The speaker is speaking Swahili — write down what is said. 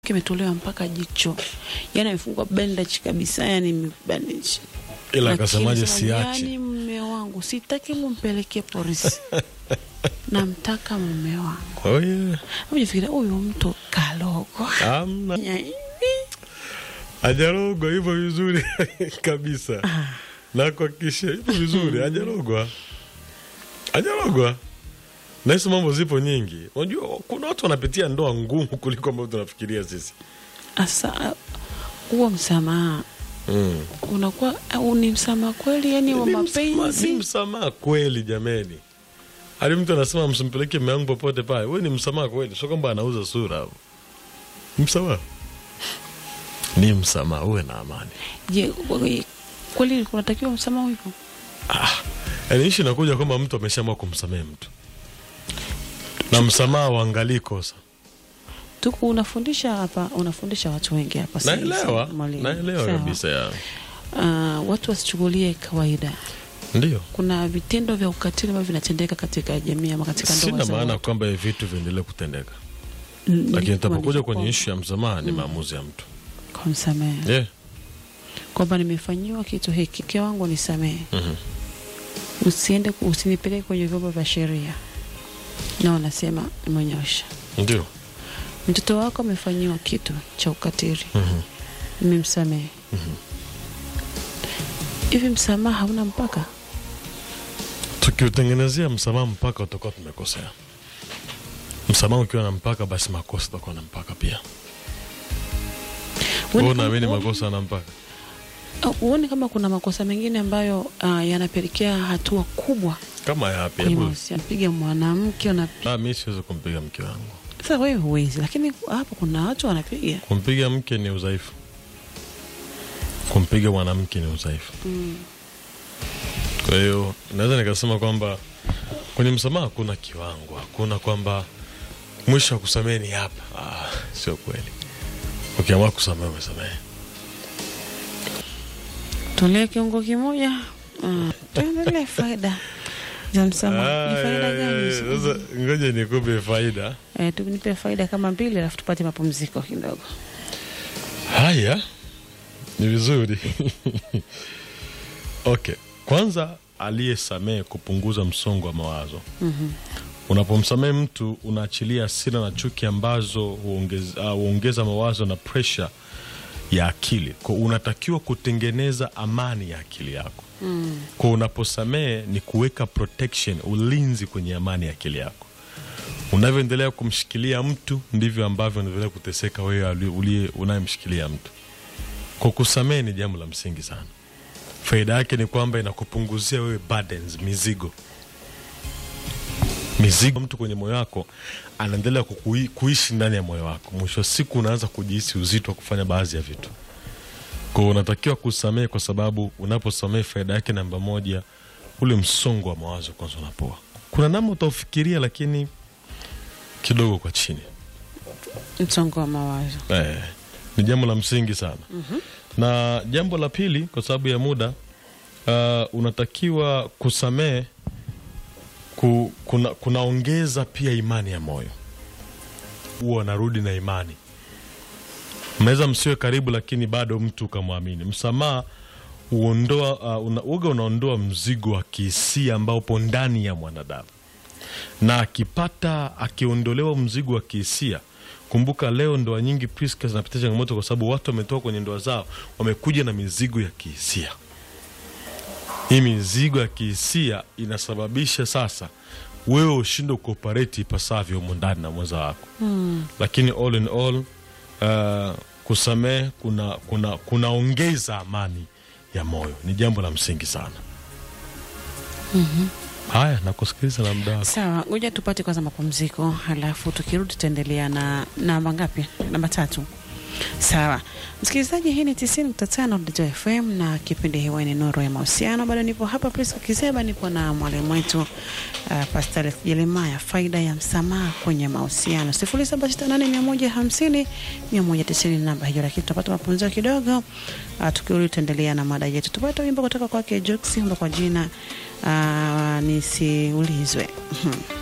kimetolewa mpaka jicho, yani amefungwa bandage kabisa, yani bandage. ila Lakini akasemaje sema, siachi Yani mume wangu sitaki mumpelekee polisi, namtaka mume wangu. oh, yeah. Ujifikiria huyu mtu kalogwa amna Ya hivi. hajarogwa hivyo vizuri kabisa na kuhakikisha hivyo vizuri hajarogwa hajarogwa na hizo mambo zipo nyingi unajua kuna watu wanapitia ndoa ngumu kuliko ambavyo tunafikiria sisi Asa huo msamaha mm. unakuwa au ni msamaha kweli, yani wa Ni msamaha- ni mapenzi? msamaha kweli jameni hadi mtu anasema msimpeleke mume wangu popote pale we ni msamaha kweli sio kwamba anauza sura hapo Ni msamaha ni msamaha uwe na amani Je, kweli kunatakiwa msamaha hivyo? yaani ishi inakuja kwamba mtu ameshaamua kumsamehe mtu na msamaha uangalii kosa Tuku unafundisha hapa, unafundisha watu wengi hapa sasa hivi, naelewa mwalimu. naelewa Sawa. kabisa ya Ah, watu wasichukulie kawaida. ndio Kuna vitendo vya ukatili ambavyo vinatendeka katika jamii ama katika ndoa sina za maana watu. kwamba hivi vitu viendelee kutendeka Mm, lakini nilikuwa itapokuja niko- kwenye ishu ya msamaha ni maamuzi ya mtu kumsamehe yeah. kwamba nimefanyiwa kitu hiki, mke wangu nisamehe, Mhm. usiende ku- usinipeleke kwenye vyombo vya sheria. Na wanasema nimenyosha. ndio Mtoto wako amefanyiwa kitu cha ukatili, Mhm. nimemsamehe. Hivi msamaha hauna mpaka? tukiutengenezea msamaha mpaka utakuwa tumekosea msamaha ukiwa na mpaka basi makosa utakuwa na mpaka pia Uone Wewe kama- unaamini uone- makosa na mpaka au uone kama kuna makosa mengine ambayo ah, yanapelekea hatua kubwa kama yapi kwenye hebu mahusiano. Piga mwanamke una Ah, mi siwezi kumpiga mke wangu sasa, wewe huwezi, lakini hapo kuna watu wanapiga kumpiga mke ni udhaifu kumpiga mwanamke ni udhaifu kwa hiyo naweza nikasema kwamba kwenye msamaha hakuna kiwango hakuna kwamba mwisho wa kusamehe ni hapa ah, sio kweli ukiamua kusamehe umesamehe Tulee kiungo kimoja. Mm, tuendelee faida za msamaha. Ni faida gani Ay, hizo? sasa ngoja nikupe faida Eh, tunipe faida kama mbili alafu tupate mapumziko kidogo. haya ni vizuri okay kwanza aliyesamehe kupunguza msongo wa mawazo unapomsamehe mtu unaachilia hasira na chuki ambazo huongeza, uh, huongeza mawazo na presha ya akili kwa unatakiwa kutengeneza amani ya akili yako mm. kwa unaposamehe ni kuweka protection ulinzi kwenye amani ya akili yako unavyoendelea kumshikilia mtu ndivyo ambavyo unaendelea kuteseka wewe ali- uliye unayemshikilia mtu kwa kusamehe ni jambo la msingi sana faida yake ni kwamba inakupunguzia wewe burdens mizigo mizigo mtu kwenye moyo wako anaendelea kukui- kuishi ndani ya moyo wako mwisho wa siku unaanza kujihisi uzito wa kufanya baadhi ya vitu kwao unatakiwa kusamehe kwa sababu unaposamehe faida yake namba moja ule msongo wa mawazo kwanza unapoa kuna namna utaufikiria lakini kidogo kwa chini Msongo wa mawazo. eh, ni jambo la msingi sana na jambo la pili kwa sababu ya muda uh, unatakiwa kusamehe ku, kuna, kunaongeza pia imani ya moyo huwa wanarudi na imani mnaweza msiwe karibu lakini bado mtu ukamwamini msamaha uondoa uh, una, uga unaondoa mzigo wa kihisia ambao upo ndani ya mwanadamu na akipata akiondolewa mzigo wa kihisia kumbuka leo ndoa nyingi Priska zinapitia changamoto kwa sababu watu wametoka kwenye ndoa zao wamekuja na mizigo ya kihisia hii mizigo ya kihisia inasababisha sasa wewe ushinde kuoperate ipasavyo humu ndani na mwenza wako mm. lakini all in all uh, kusamehe kuna kuna kunaongeza amani ya moyo ni jambo la msingi sana haya nakusikiliza na muda wako Sawa, ngoja tupate kwanza mapumziko, halafu tukirudi tutaendelea na namba ngapi? Namba tatu. Sawa msikilizaji, hii ni tisini nukta tano Dito FM na kipindi hewani Nuru ya Mahusiano. Bado nipo hapa Priska Kiseba, nipo na mwalimu wetu uh, Pastor Jeremaya, faida ya msamaha kwenye mahusiano, sifuri saba sita nane mia moja hamsini mia moja tisini namba hiyo, lakini tutapata mapumziko kidogo. Uh, tukirudi tutaendelea na mada yetu. Tupate wimbo kutoka kwake Jux, wimbo kwa jina uh, nisiulizwe